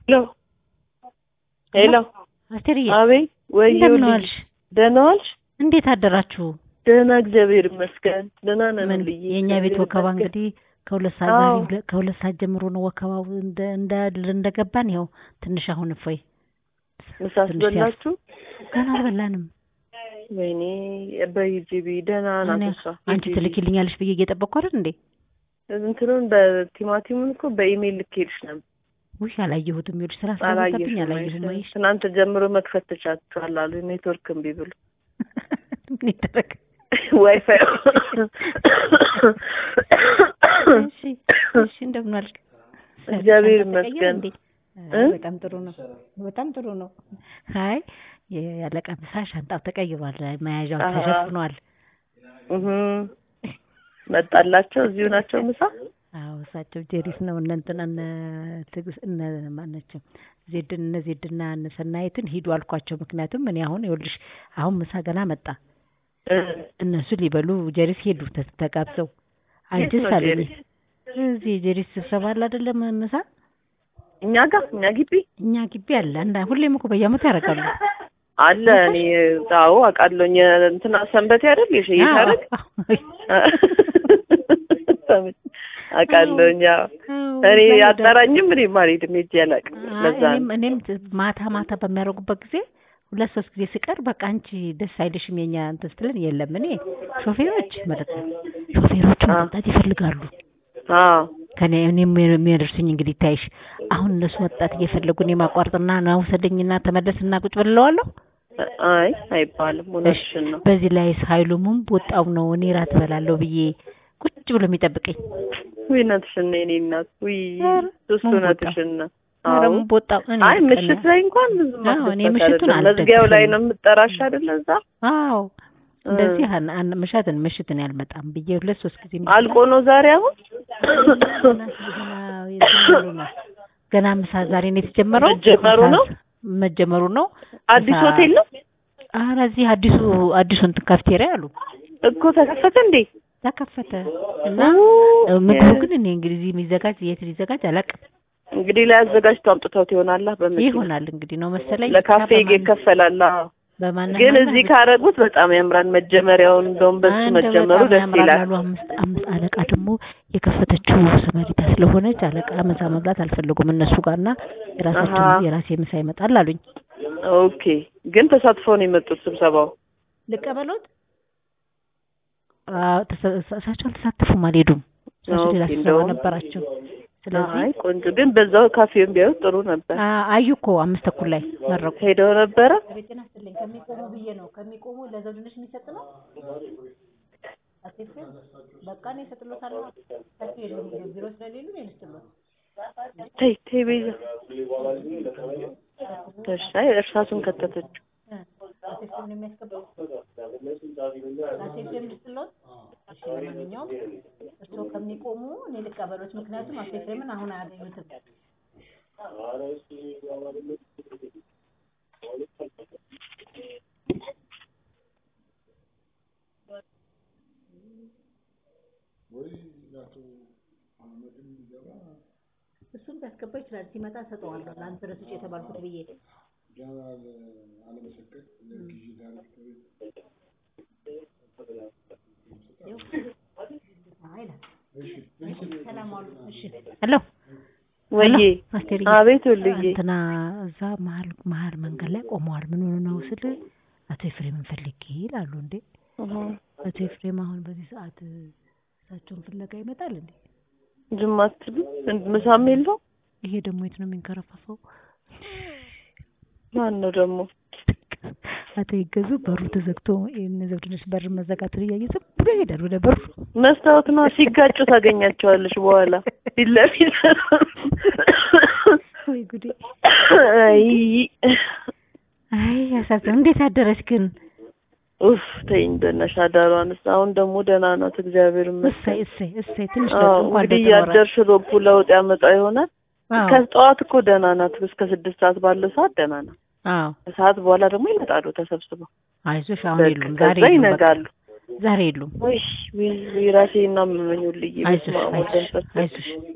ሄሎ ሄሎ፣ አስቴርዬ አቤት። ወይ እንደምን ዋልሽ? ደህና ዋልሽ? እንዴት አደራችሁ? ደህና እግዚአብሔር ይመስገን። ደህና ነን ምን ልዬ የእኛ ቤት እግዚአብሔር ወከባ ይመስገን። እንግዲህ ከሁለት ሰዓት አዎ። ዛሬ ሁለ- ከሁለት ሰዓት ጀምሮ ነው ወከባው እንደ እንደ እንደገባን ይኸው ትንሽ አሁን እፎይ ምሳ ትንሽ አስበላችሁ? ገና አልበላንም። ወይኔ በሂጂቢ ደህና ናት እኔ እሷ። አንቺ ሂጂቢ። ትልኪልኛለሽ ብዬ እየጠበቅኩ አይደል እንዴ? እንትኑን በቲማቲሙን እኮ በኢሜይል ልኬልሽ ነበር። ውይ አላየሁትም። ይኸውልሽ ስራ ስለበዛብኝ አላየሽም? አላየሁም። አይሽ? አይሽ ትናንት ጀምሮ መክፈት ተቻችኋል አሉ ኔትወርክ እምቢ ብሎ ምን ይደረግ? ዋይፋይ እሺ እሺ፣ እንደምን ዋልክ? እግዚአብሔር ሻንጣ ተቀየረ ይመስገን። እንዴ? እ? አይ፣ በጣም ጥሩ ነው። በጣም ጥሩ ነው። አይ የአለቃ ምሳ ሻንጣው ተቀይሯል። መያዣው አሃ። ተሸፍኗል። እህ መጣላቸው እዚሁ ናቸው ምሳ አዎ እሳቸው ጄሪስ ነው እነ እንትና እነ ትግስ እነ ማናቸው ዜድን እነ ዜድና እነ ሰናይትን ሂዱ አልኳቸው። ምክንያቱም እኔ አሁን ይኸውልሽ አሁን ምሳ ገና መጣ። እ፣ እነሱ ሊበሉ ጀሪስ ሄዱ ተ- ተጋብዘው የት አንቺስ ነው አሉኝ። ጄሪስ? እዚህ ጀሪስ ስብሰባ አለ አይደለም ምሳ እኛ ጋር እኛ ግቢ እኛ ግቢ አለ አንዳ ሁሌም እኮ በየዓመቱ ያደርጋሉ። አለ። እኔ አዎ አውቃለሁኝ። እንትና ሰንበቴ አይደል የሽ ይታረቅ አውቃለሁኝ። አዎ እኔ አጠራኝም እኔ አልሄድም ሄጄ አላውቅም። ለዛ ነው እኔም እኔም ት- ማታ ማታ በሚያደርጉበት ጊዜ ሁለት ሶስት ጊዜ ስቀር በቃ አንቺ ደስ አይልሽም የኛ እንትን ስትለን የለም እኔ ሾፌሮች ማለት ነው ሾፌሮቹ አ። መምጣት ይፈልጋሉ አዎ ከኔ እኔም የሚያደርሱኝ እንግዲህ ይታይሽ አሁን እነሱ ወጣት እየፈለጉ እኔ ማቋርጥና ና ውሰደኝና ተመለስና ቁጭ ብለዋለሁ አይ አይባልም። እውነትሽን ነው። በዚህ ላይ ሀይሉሙም ወጣው ነው እኔ ራት በላለሁ ብዬ ቁጭ ብሎ የሚጠብቀኝ ውይ እውነትሽን ነው የእኔ እናት። ውይ ኧረ እሱ ምን እውነትሽን ነው። አዎ ደግሞ ወጣው እኔ አይ በቃ ምሽት ላይ እንኳን ብዙ አዎ፣ እኔ ማስደሰት ምሽቱን አይደለም። መዝጊያው ላይ አልደግፍም። ነው የምጠራሽ አይደለ? እዛ አዎ እንደዚህ አን አን ምሽትን ምሽትን ያልመጣም ብዬ ሁለት ሶስት ጊዜ አልቆ ነው ዛሬ አሁን ገና ገና የጀመሩ ነው። ገና ምሳ ዛሬ ነው የተጀመረው። መጀመሩ ምሳ ነው? መጀመሩ ነው። አዲስ ምሳ- ሆቴል ነው ኧረ እዚህ አዲሱ አዲሱ እንትን ካፍቴሪያ አሉ እኮ ተከፈተ እንዴ? ተከፈተ እና ኦ፣ ምግቡ የ- ግን እኔ እንግዲህ እዚህ የሚዘጋጅ የት ሊዘጋጅ አላውቅም። እንግዲህ ላይ አዘጋጅተው አምጥተውት ይሆናላ በመኪና ይሆናል እንግዲህ ነው መሰለኝ። ለካፌ ብቻ በማን- ይከፈላል። አዎ። በማን ግን ማን- እዚህ ካረጉት በጣም ያምራል። መጀመሪያውን እንደውም በሱ አንድ መጀመሩ በጣም ደስ ያምራል ይላል። አሉ። አምስት አምስት አለቃ ደግሞ የከፈተችው ሰመሪታ ስለሆነች አለቃ ምሳ መብላት አልፈለጉም እነሱ ጋርና የራሳቸው አሃ። የራሴ ምሳ ይመጣል አሉኝ። ኦኬ። ግን ተሳትፈው ነው የመጡት ስብሰባው። ልቀበሎት? አዎ ተሰ- እሳቸው አልተሳተፉም፣ አልሄዱም። እሳቸው ሌላ ኦኬ፣ ስብሰባ እንደውም- ነበራቸው። ስለዚህ አይ ቆንጆ። ግን በዛው ካፌውን ቢያዩት ጥሩ ነበር። አ- አዩ እኮ አምስት ተኩል ላይ መረቁ። ሄደው ነበረ። ቤቴን አስጥልኝ ከሚቆሙ ብዬ ነው ከሚቆሙ ለዘውድነሽ የሚሰጥ ነው አትፍም በቃ እኔ እሰጥሎታለሁ። እሳቸው የሉም ቢሮ ስለሌሉ እኔ ልስጥሎት። ተይ ተይ ቤዛ። እሺ። አይ እርሳሱን ከተተችው። እ አትፍም ነው የሚያስገባው አትፍም ልስጥሎት። እሺ ለማንኛውም እርስዎ ከሚቆሙ እኔ ልቀበሎት፣ ምክንያቱም አትፍምን አሁን አያገኙትም። እሱም ሊያስገባ ይችላል። ሲመጣ እሰጠዋለሁ። ለአንተ ረስቼ የተባልኩት ብዬ ሄሎ ወይዬ አስቴርዬ አቤት ወልዬ እንትና እዛ መሀል መሀል መንገድ ላይ ቆመዋል። ምን ሆነ ነው ስል አቶ ኤፍሬምን ፈልጌ ይላሉ። እንዴ እህ፣ አቶ ኤፍሬም አሁን በዚህ ሰዓት እሳቸውን ፍለጋ ይመጣል እንዴ? ዝም አትልም? እንድ- ምሳም የለው? ይሄ ደግሞ የት ነው የሚንከረፈፈው? ማን ነው ደግሞ? አቶ ይገዙ በሩ ተዘግቶ የእነ ዘውድነሽ በር መዘጋቱን እያየ ዝም ብሎ ይሄዳል ወደ በሩ። መስታወት ነው። ሲጋጩ ታገኛቸዋለሽ በኋላ ፊት ለፊት። ወይ ጉዴ! አይ አይ ያሳዝን። እንዴት አደረች ግን? ኡፍ ተይኝ በእናትሽ አዳሯንስ። አሁን ደግሞ ደህና ናት እግዚአብሔር እሰይ ይመስገን። እሰይ እሰይ። ትንሽ አዎ ለውጥ እንኳን እንግዲህ ለውጥ ኖረ። እያደርሽ ሮቡ ለውጥ ያመጣ ይሆናል። አዎ ከጠዋት እኮ ደህና ናት። እስከ ስድስት ሰዓት ባለው ሰዓት ደህና ናት። አዎ ከሰዓት በኋላ ደግሞ ይመጣሉ ተሰብስበው። አይዞሽ፣ አሁን በቃ የሉም ዛሬ ከዛ የሉም በቃ ይነጋሉ። ዛሬ የሉም። ወይ ወይ ወይ ራሴ እና መመኙልኝ አይዞሽ በስመ አብ ወወልድ አይዞሽ ወመንፈስ ቅዱስ። አይዞሽ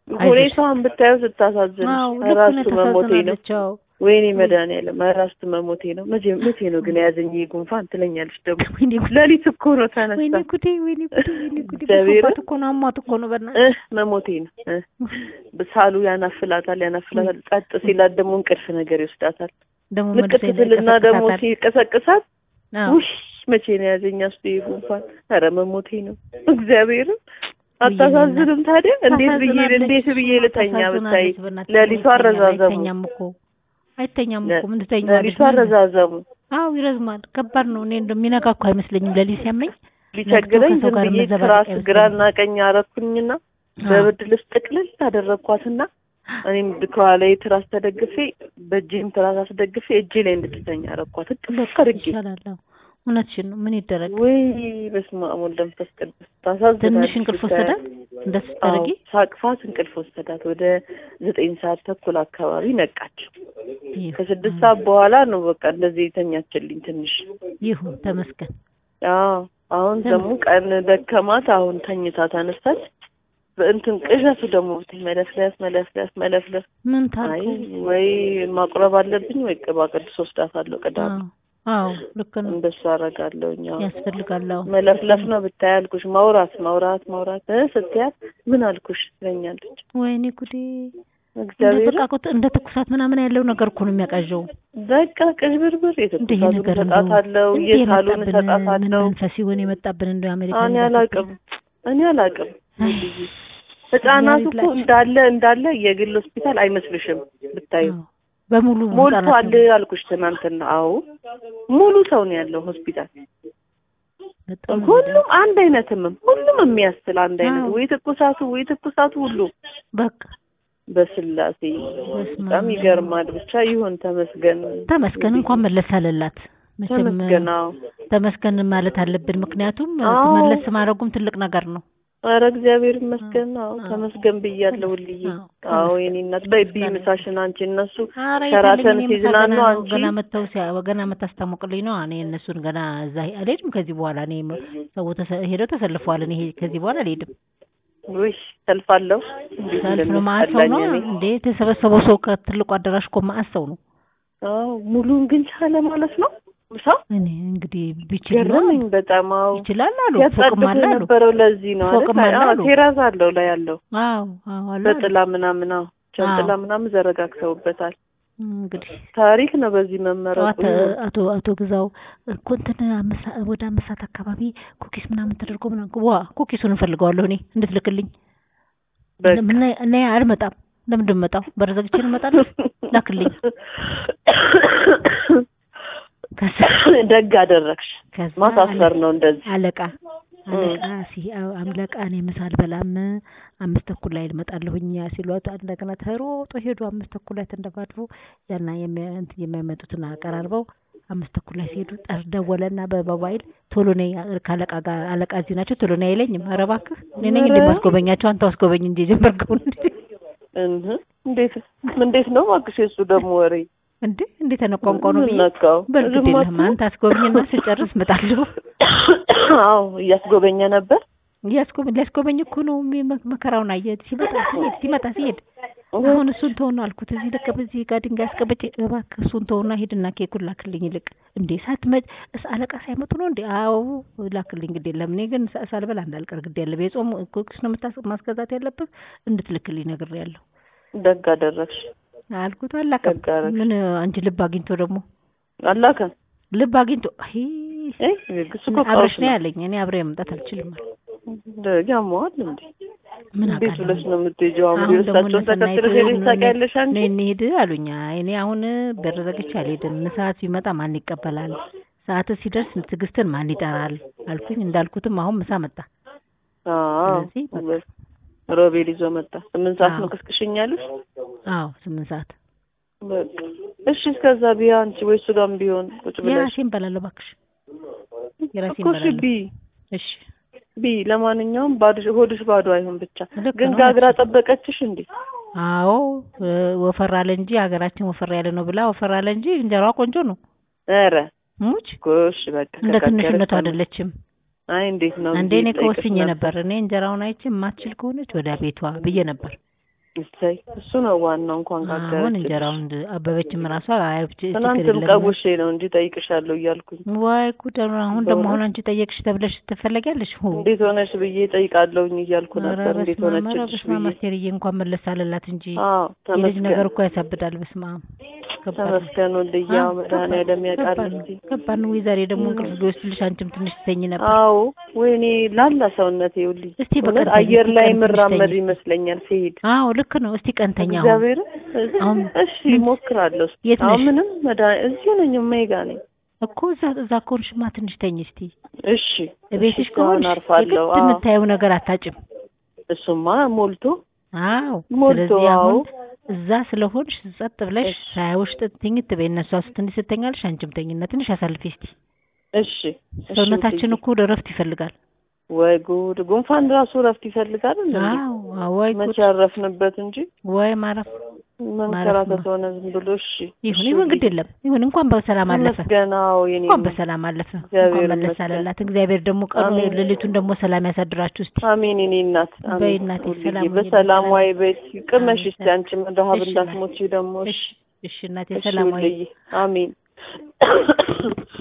ሁኔታዋን ብታየው ስታሳዝን አዎ ልክ ራሱ ነው መሞቴ ነው። ታሳዝናለች አዎ ወይኔ መድኃኒዓለም ራሱ መሞቴ ነው። መቼ መቼ ነው ግን የያዘኝ ይሄ ጉንፋን ትለኛለች ደግሞ ወይኔ ጉዴ ሌሊት እኮ ነው ወይኔ ተነስታ ጉዴ ወይኔ ጉዴ ወይኔ ጉዴ እግዚአብሔርን። በሶፋት እኮ ነው አሟት እኮ ነው በእናትህ እህ መሞቴ ነው እ ሳሉ ያናፍላታል ያናፍላታል። ጸጥ ሲላት ደግሞ እንቅልፍ ነገር ይወስዳታል። ደግሞ ንቅት መልሶ ትልና ደግሞ ይቀሰቅሳታል። ሲቀሰቅሳት አዎ ውሽ መቼ ነው ያዘኝ አስቱ ይሄ ጉንፋን? ኧረ መሞቴ ነው እግዚአብሔርን። አታሳዝንም ታዲያ? እንዴት ብዬ ታሳዝናለች። እንዴት ብዬ ልተኛ ብታይ ታሳዝናለች በእናትህ። ሌሊቱ አይተኛም፣ አረዛዘሙ አይተኛም እኮ አይተኛም እኮ ምን ሌሊቱ ትተኛዋለች? አረዛዘሙ አዎ ይረዝማል። ከባድ ነው። እኔ እንደሚነጋ እኮ አይመስለኝም ሌሊት ሲያመኝ ሊቸግረኝ ከሰው ዝም ጋር ብዬ መዘባበቅ ትራስ አይመስለኝም። ግራና ቀኝ አረኩኝና በብርድ ልብስ ጥቅልል አደረግኳትና እኔም ከኋላዬ ትራስ ተደግፌ በእጄም ትራስ አስደግፌ እጄ ላይ እንድትተኛ አረኳት። እጥፍ አድርጌ ይሻላል። አዎ እውነትሽን ነው። ምን ይደረግ? ወይ በስመ አብ ወወልድ ወመንፈስ ቅዱስ ታሳዝናለች። ትንሽ እንቅልፍ ወሰዳት እንደሱ ስታደርጊ? አዎ፣ ሳቅፋት እንቅልፍ ወሰዳት። ወደ ዘጠኝ ሰዓት ተኩል አካባቢ ነቃች። ይሁን ከስድስት ሰዓት በኋላ ነው በቃ እንደዚህ የተኛችልኝ ትንሽ። ይሁን ተመስገን። አዎ አሁን ደግሞ ቀን ደከማት። አሁን ተኝታ ተነሳች። በእንትን ቅዠቱ ደግሞ ብታይ መለፍለፍ መለፍለፍ መለፍለፍ። ምን አይ ታርኩ? ወይ ማቁረብ አለብኝ ወይ ቅባ ቅዱስ ወስዳታለሁ ቅዳሜ። አዎ አዎ ልክ ነው። እንደሱ አደርጋለሁኝ። አዎ ያስፈልጋል። አዎ መለፍለፍ ነው ብታይ አልኩሽ። ማውራት ማውራት ማውራት እ ስትያት ምን አልኩሽ ትለኛለች። ወይኔ ጉዴ! እንደ እግዚአብሔር በቃ እኮ እንደ ትኩሳት ምናምን ያለው ነገር እኮ ነው የሚያቃዣው። በቃ ቅዥብርብር እንደ ይሄ የትኩሳቱን ነገር እሰጣታለሁ፣ እንደ የሳሉን ምን እሰጣታለሁ። መንፈስ ሲሆን የመጣብን እንደው አሜሪካ እኔ አላውቅም እኔ አላውቅም። ህጻናቱ እኮ እንዳለ እንዳለ የግል ሆስፒታል አይመስልሽም ብታዩ በሙሉ ሞልቷል አልኩሽ ትናንትና። አዎ ሙሉ ሰው ነው ያለው ሆስፒታል። በጣም ሁሉም አንድ አይነት ህመም፣ ሁሉም የሚያስል አንድ አይነት አዎ። ወይ ትኩሳቱ ወይ ትኩሳቱ ሁሉ በቃ በስላሴ በስመ በጣም አብ። ይገርማል። ብቻ ይሁን ተመስገን ተመስገን እንኳን መለስ አለላት። መቼም ተመስገን። አዎ ተመስገን ማለት አለብን። ምክንያቱም አዎ። መለስ ማድረጉም ትልቅ ነገር ነው። ኧረ እግዚአብሔር ይመስገን። አዎ አዎ። ተመስገን ብያለሁ ሁልዬ። አዎ፣ አዎ ተመስገን። የኔ እናት በይ ብይ ምሳሽን አንቺ እነሱ ኧረ ሸራተን የታለኝ እኔ ምሳ ሲዝናኑ ገና ነው። አንቺ ገና መተው ሲያ ገና መታስታሞቅልኝ ነው። እኔ እነሱን ገና እዛ አልሄድም ከዚህ በኋላ እኔ ሰው ተሰ- ሄደው ተሰልፈዋል። እኔ ሄ- ከዚህ በኋላ አልሄድም። ውይ ሰልፋለሁ እንዴት ሰልፍ ነው ማአት ሰው ነው እንደሚያስጠላኝ እኔ። እንዴ የተሰበሰበው ሰው ከትልቁ አዳራሽ እኮ ማአት ሰው ነው። አዎ ሙሉን ግን ቻለ ማለት ነው ሰው እኔ እንግዲህ ቢችል ነው ገረመኝ በጣም አዎ ይችላል አሉ ፎቅም ያጻድቁ አለ አሉ። የነበረው ለዚህ ነው ፎቅም አይደል? አለ አዎ አሉ። ቴራዝ አለው ላይ ያለው አዎ አዎ አሉ አሉ። በጥላ ምናምን አዎ ጃንጥላ አዎ። ምናምን ዘረጋግተውበታል። እንግዲህ ታሪክ ነው በዚህ መመረጡ። ጠዋት አቶ አቶ ግዛው እኮ እንትን አምስት ሰዓት- ወደ አምስት ሰዓት አካባቢ ኩኪስ ምናምን ተደርጎ ምናምን ዋ ኩኪሱን እንፈልገዋለሁ እኔ እንድትልክልኝ በቃ እና እና አልመጣም። ለምንድን ነው የምመጣው? በር ዘግቼ ነው እመጣለሁ። ላክልኝ። ከዛ ደግ አደረግሽ። ከዛ ማሳፈር ነው እንደዚህ። አለቃ አለቃ ሲ አለቃ እኔ ምሳ አልበላም አምስት ተኩል ላይ እመጣለሁኝ ሲሏት እንደገና ተሮጦ ሄዱ። አምስት ተኩል ላይ ተንደፋድፎ ያና የሚያ- እንትን የሚያመጡትን አቀራርበው አምስት ተኩል ላይ ሲሄዱ ጠር ደወለና በሞባይል ቶሎ ነይ ከአለቃ ጋር አለቃ እዚህ ናቸው ቶሎ ነይ አይለኝም። ኧረ እባክህ እኔ ነኝ እንዴ ኧረ። ማስጎበኛቸው አንተ አስጎበኝ እንጂ የጀመርከውን እህ እንዴት እንዴት ነው እባክሽ የእሱ ደግሞ ወሬ እንዴ እንዴ ተነቋንቋ ነው ብዬ ነካው በርግድ የለህም አንተ አስጎብኝና ስጨርስ እመጣለሁ። አዎ እያስጎበኘ ነበር። እያስጎበኝ ሊያስጎበኝ እኮ ነው የሚ- መከራውን አየህ። ሲመጣ ሲሄድ ሲመጣ ሲሄድ አሁን እሱን ተውና አልኩት። እዚህ ልክ በዚህ ጋር ድንጋይ አስቀምጬ እባክህ እሱን ተውና ሂድና ኬኩን ላክልኝ። ይልቅ እንዴ ሳትመጭ እስ አለቃ ሳይመጡ ነው እንዴ? አዎ ላክልኝ፣ ግድ የለም እኔ ግን ሳ- ሳልበላ እንዳልቀር ግድ የለም። የጾም ኩኪስ ነው የምታስ- ማስገዛት ያለብህ እንድትልክልኝ ነግሬያለሁ ደግ አደረግሽ። አልኩት። አላከም ደግ አደረግሽ። ምን አንቺ ልብ አግኝቶ ደግሞ አላከም ልብ አግኝቶ አይ እ እሱ እኮ አብረሽ ቀውስ ነው ነው። ያለኝ። እኔ አብሬ መምጣት አልችልም አለ። ደግ ያመዋል እንዴ? ምን እንዴት አውቃለሁ ብለሽ ነው የምትሄጂው? አሁን አሁን ደግሞ እሳቸውን እነ ተከትለሽ ሰናይት ሄደሽ ታውቂያለሽ አንቺ? ነይ እንሂድ አሉኝ። አይ እኔ አሁን በር ዘግቼ አልሄድም። ሰዓት ቢመጣ ማን ይቀበላል? ሰዓት ሲደርስ ትዕግስትን ማን ይጠራል አልኩኝ። እንዳልኩትም አሁን ምሳ መጣ። አዎ ስለዚህ በቃ ሮቤል ይዞ መጣ። ስምንት ሰዓት ነው አዎ። ቅስቅሽኛለሽ? አዎ ስምንት ሰዓት በቃ እሺ፣ እስከዛ ቢያ አንቺ ወይ እሱ ጋርም ቢሆን ቁጭ ብለሽ የራሴን በላለሁ እባክሽ፣ የራሴን እኮ እሺ፣ በላለሁ። ቢ እሺ ቢ ለማንኛውም ባዶ ሆድሽ ባዶ አይሆን ብቻ። ልክ ግን ነው ጋግራ ናቸው። ጠበቀችሽ እንዴ? አዎ እ፣ ወፈር አለ እንጂ ሀገራችን ወፈር ያለ ነው ብላ ወፈር አለ እንጂ እንጀራዋ ቆንጆ ነው። ኧረ ሙች ጎሽ በቃ እንደ ከጋገረች ትንሽነቱ ታዲያ። አይደለችም። አይ እንዴት ነው አንዴ ብዬ እኔ ልጠይቅሽ ከወስኜ ነበር። እኔ እንጀራውን አይቼ የማትችል ከሆነች ወደ ቤቷ ብዬ ነበር። እሰይ እሱ ነው ዋናው። እንኳን አሁን ጋገረች እንጀራውን አበበችም ራሷ አያብች ትናንትም ቀውሼ ነው እንጂ ጠይቅሻለሁ እያልኩኝ ዋይ ጉድ! አሁን ደግሞ አሁን አንቺ ጠየቅሽ ተብለሽ ትፈለጊያለሽ። ሁ እንዴት ሆነሽ ብዬ ጠይቃለሁኝ እያልኩ ኧረ ነበር። እንዴት በስመ አብ! ኧረ ሆነችልሽ በስመ አብ! ብዬ አስቴርዬ እንኳን መለስ አለላት እንጂ አዎ የልጅ ነገር ተመስገን እኮ ያሳብዳል። በስመ አብ ከባድ ነው። ተመስገን ወልድዬ ያው አዎ፣ መድኃኒዓለም ያውቃል ከባድ ነው። እንጂ ከባድ ነው። ወይ ዛሬ ደግሞ እንቅልፍ ቢወስድልሽ አንቺም ትንሽ ትተኝ ነበር። አዎ ወይኔ ላላ ሰውነቴ ይኸውልኝ እስቲ እውነት በቀን ተኝ፣ አየር እስቲ ላይ ቀን ትንሽ የምራመድ ተኝ። ይመስለኛል ሲሄድ አዎ ልክ ነው። እስቲ ቀንተኛ አሁን እግዚአብሔር አሁን እሺ እሞክራለሁ። እስኪ የት አሁን ነሽ? ምንም መድኃኒት እዚሁ ነኝ እማዬ ጋር ነኝ። እኮ እዛ እዛ ከሆንሽማ ትንሽ ተኝ እስቲ። እሺ ቤትሽ እሺ፣ አሁን ከሆንሽ አርፋለሁ። የግድ አዎ የምታየው ነገር አታጭም። እሱማ ሞልቶ አዎ ሞልቶ ስለዚህ አሁን አዎ እዛ ስለሆንሽ ጸጥ ብለሽ እሺ። ሳያውሽ ትኝት በይ። እነሷ ስትንሽ ስተኛልሽ አንቺም ተኝና ትንሽ አሳልፊ እስቲ። እሺ እሺ ሰውነታችን ውድዬ። እኮ እረፍት ይፈልጋል። ወይ ጉድ! ጉንፋን ራሱ እረፍት ይፈልጋል እንዴ? አዎ አዎ፣ ወይ ጉድ! መቼ አረፍንበት እንጂ ወይ ማረፍ መንከራተት ሆነ ዝም ብሎ። እሺ ይሁን እሺ ይሁን፣ ግድ ውድዬ። የለም ይሁን። እንኳን በሰላም አለፈ፣ ተመስገን። አዎ የኔ እንኳን ነው። በሰላም አለፈ። እግዚአብሔር እንኳን መለስ ይመስገን። አለላት። እግዚአብሔር ደግሞ ቀኑ አሜን። ሌሊቱን ደግሞ ሰላም ያሳድራችሁ እስቲ። አሜን የኔ እናት በይ አሜን። እናቴ፣ ሁልጊዜ ሰላም ሁኚ፣ በሰላም በሰላም። ዋይ ቤት ቅመሽ አሜን። እስቲ አንቺ ረሀብ እሺ፣ እንዳትሞቺ ደግሞ። እሺ እሺ እናቴ፣ እሺ ሰላም ወይ ውድዬ አሜን።